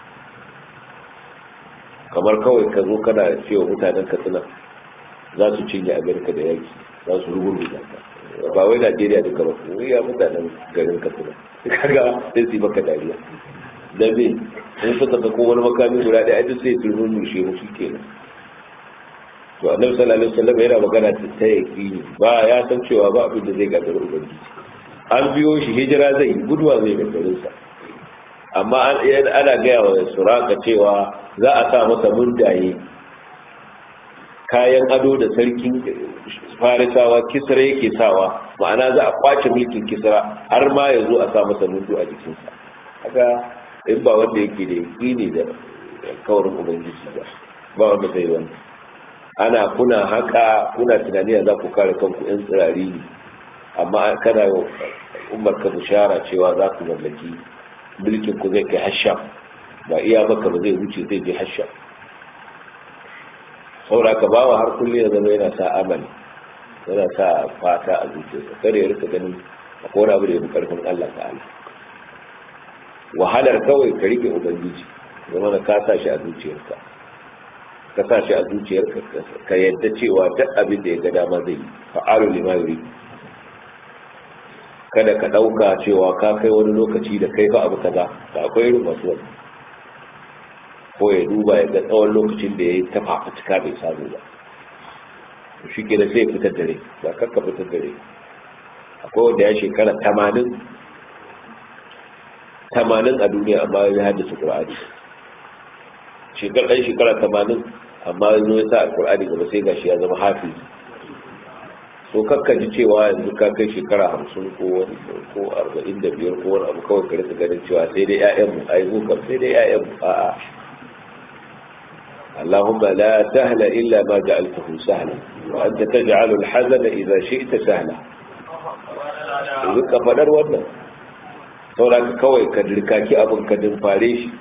kamar kawai ka zo kana cewa mutanen katsina za su cinye amerika da yaki za su rugun da ba wai najeriya duka ba kuma ya mutanen garin katsina kaga sai su yi maka dariya da me in suka ga ko wani makami guda ɗaya duk sai su rushe mu kenan to annabi sallallahu alaihi wasallam yana magana ta yaqini ba ya san cewa ba abin da zai gagara ubangiji an biyo shi hijira zai guduwa zai gagarin sa amma ana gaya wa suraka cewa za a sa masa mundaye kayan ado da sarkin farisawa kisra yake sawa ma'ana za a kwace mulkin kisra har ma ya zo a sa masa mundu a jikinsa haka in ba wanda yake da yaƙini da kawarin ubangiji ba ba wanda zai wani ana kuna haka kuna tunani za ku kare kanku yan tsirari ne amma kana umar ka bishara cewa za ku mallaki mulkin ku zai kai hasha ba iya maka ba zai wuce zai je hasha saura ka bawa har kulle ya zama yana sa amali yana sa fata a zuciyarsa kada ya rika ganin akwai wani abu da ya fi karfin Allah ta'ala wahalar kawai ka rike ubangiji zama na ka sa shi a zuciyarka ka sa shi a zuciyarka ka yadda cewa duk abin da ya ga dama zai yi fa'alu lima yuri kada ka ɗauka cewa ka kai wani lokaci da kai fa abu kaza da akwai irin masu wani ko ya duba ya ga tsawon lokacin da ya yi ta fafutuka bai samu ba shi ke da sai fitar dare ba kakka fitar dare akwai wanda ya shekara tamanin tamanin a duniya amma ya haddasa ƙur'ani shekar ɗan shekara tamanin amma ya zo ya sa alƙur'ani gaba sai gashi ya zama hafiz so kakka ji cewa yanzu ka kai shekara hamsin ko wani ko arba'in da biyar ko wani abu kawai ka rika ganin cewa sai dai ƴaƴanmu ai mu kam sai dai ƴaƴanmu a'a اللهم لا سهل إلا ما جعلته سهلا وأنت تجعل الحزن إذا شئت سهلا إذن كفدر wannan sauraka kawai ka dirkaki abin ka dimfare shi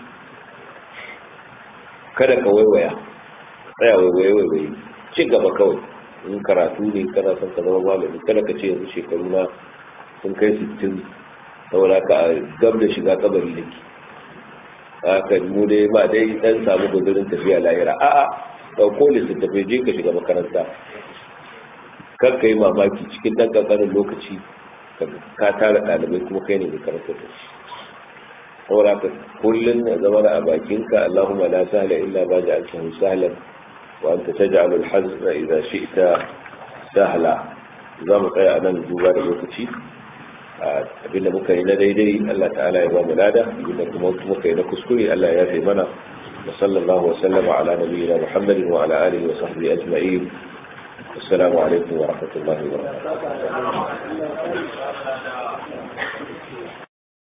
kada ka waiwaya tsaya waiwaye waiwaye ci gaba kawai in karatu ne kana son ka zama malami kada ka ce yanzu shekaru na sun kai 60 saboda ka gab da shiga kabari da ke haka mu dai ba dai dan samu gudurin tafiya lahira a'a dauko littattafai je ka shiga makaranta kar ka yi mamaki cikin dan kankanin lokaci ka tara ɗalibai kuma kai ne da karanta da shi saboda ka kullum na zama a bakinka Allahumma la sahla illa ma ja'altahu sahlan wa anta taj'alu al-hazna idha shi'ta sahla za mu tsaya nan duba da lokaci abinda muka yi na daidai Allah ta'ala ya ba mu lada abinda kuma muka yi na kuskure Allah ya fi mana wa sallallahu wa sallama ala nabiyyina Muhammadin wa ala alihi wa sahbihi ajma'in assalamu alaikum wa rahmatullahi wa barakatuh